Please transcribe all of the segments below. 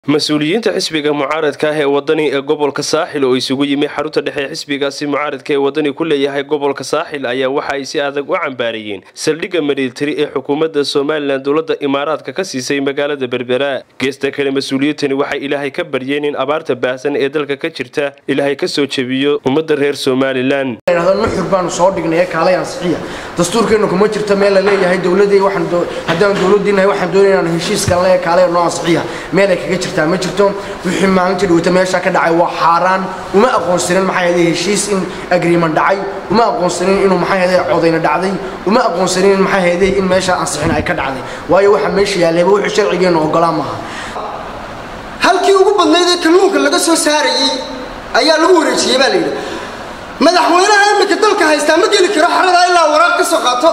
mas-uuliyiinta xisbiga mucaaradka ah ee wadani ee gobolka saaxil oo isugu yimi xarunta dhexe ee xisbigaasi mucaaradka ee wadani ku leeyahay gobolka saaxil ayaa waxa ay si adag u cambaariyeen saldhigga militari ee xukuumadda somalilan dowladda imaaraadka ka siisay magaalada berbera geesta kale mas-uuliyiintani waxay ilaahay ka baryeen in abaarta baahsan ee dalka ka jirta ilaahay ka soo jebiyo ummadda reer somalilan nuxur baanu soo dhignay kaalay ansixiya dastuurkeenu kuma jirto meel la leeyahay dowladii haddaan dowladiinahay waxaan doonaya inaan heshiiskan le kaalay noo ansixiya meel ay kaga jirtaa ma jirto wixii maalinta dhawata meesha ka dhacay waa xaaraan uma aqoonsanin maxay ahayd heshiis in agreement dhacay uma aqoonsanin inuu maxay ahayd codayna dhacday uma aqoonsanin maxay ahayd in meesha ansixin ay ka dhacday waayo waxa meesha yaallayba wixii sharcigeenu ogolaan maaha halkii ugu badnayd ee kalluunka laga soo saarayey ayaa lagu wareejiyey baa la yidhi madaxweynaha imika dalka haystaa ma geli karo xaladaa ilaa waraaq ka soo qaato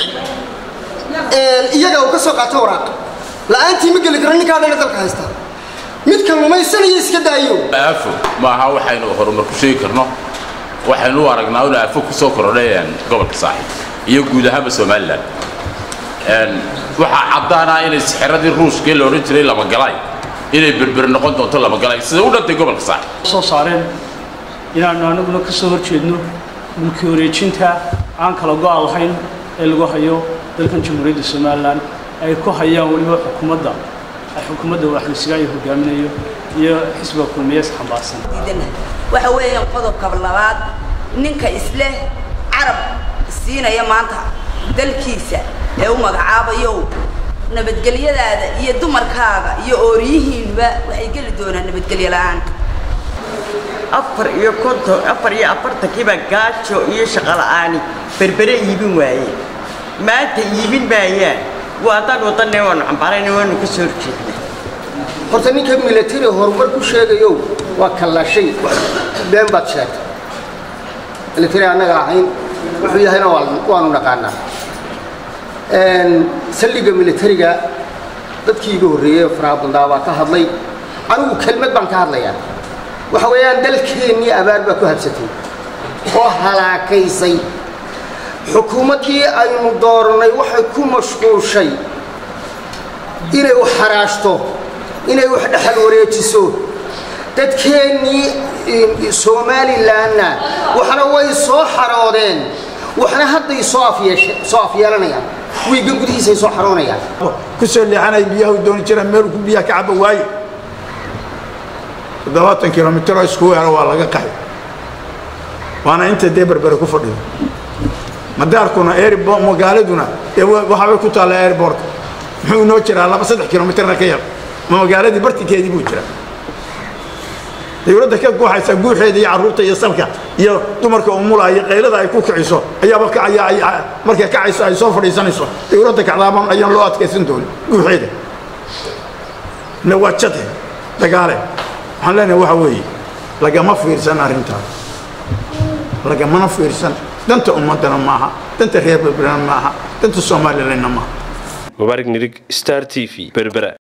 iyaga uu ka soo qaato waraaq la-aantii ma geli karo ninkaa dhana dalka haystaa mid kallumaysanaya iska daayo aafo maaha waxaynu horumar ku sheegi karno waxaynu u aragnaa in aafo ku soo kordhayaan gobolka saaxiib iyo guud ahaanba somalilan waxaa caddaanaa inay sixiradii ruushkee la odhan jiray lamagalay inay berber noqon doonto lamagalay sida u dhantay gobolka saaxiib soo saareen inaannu anaguna ka soo horjeedno mulki wareejinta aan kala go-a lahayn ee lagu hayo dalkan jamhuuriyadda somalilan ay ku hayaan weliba xukuumadda xukuumadda waxlisigaa iyo hogaaminayo iyo xisbiga kulmiyees xambaarsan waxa weeyaan qodobka labaad ninka isleh carab siinaya maanta dalkiisa ee u magacaabayo nabadgelyadaada iyo dumarkaaga iyo ooriyihiinuba waxay geli doonaan nabadgelyo la-aan afar iyo konton afar iyo afartankiiba gaajo iyo shaqola'aani berbere iibin waayeen maanta iibin maayaan waa haddaan wadanne waanu cambaarayna waanu ka soo horjeedna horta ninka milatari horumar ku sheegayo waa kallashay been baad sheegtay milatari annaga ahayn wuxuu yahayna waanu naqaanaa saldhigga militariga dadkii iga horreeyey faraha bandaa baa ka hadlay anigu kelmad baan ka hadlayaa waxa weeyaan dalkeennii abaar baa ku habsatay oo halaakaysay xukuumaddii aynu doorannay waxay ku mashquushay inay wax xaraashto inay wax dhexal wareejiso dadkeennii somalilanna waxna way soo xaroodeen waxna hadday soo afyeelanayaan wiiga gudihiisay soo xaroonayaan ku soo leexanay biyaha u dooni jiraan meelu ku biyaha ka caba waaye toddobaatan kilomitr oo isku weero waa laga qaxay waana inta dee berbere ku fadhido madaarkuna magaaladuna dee waxaabay ku taalla airbortka muxuu inoo jiraa laba saddex kilomitrna ka yar ma magaaladii bartinkeedii buu jiraa dawladda ka guuxaysa guuxeeda iyo carruurta iyo salka iyo dumarka umula iyo qaylada ay ku kiciso ayaaba kacaya markay kacayso ay soo fadhiisanayso dawladda kacdaaban ayaan loo adkaysan doonin guuxeeda na waa jade dagaale waxaan leenahay waxa weeye lagama fiirsan arrintaas lagamana fiirsan danta ummaddana maaha danta reer berberana maaha danta somalilanna maaha mubaarig nirig star t v berbera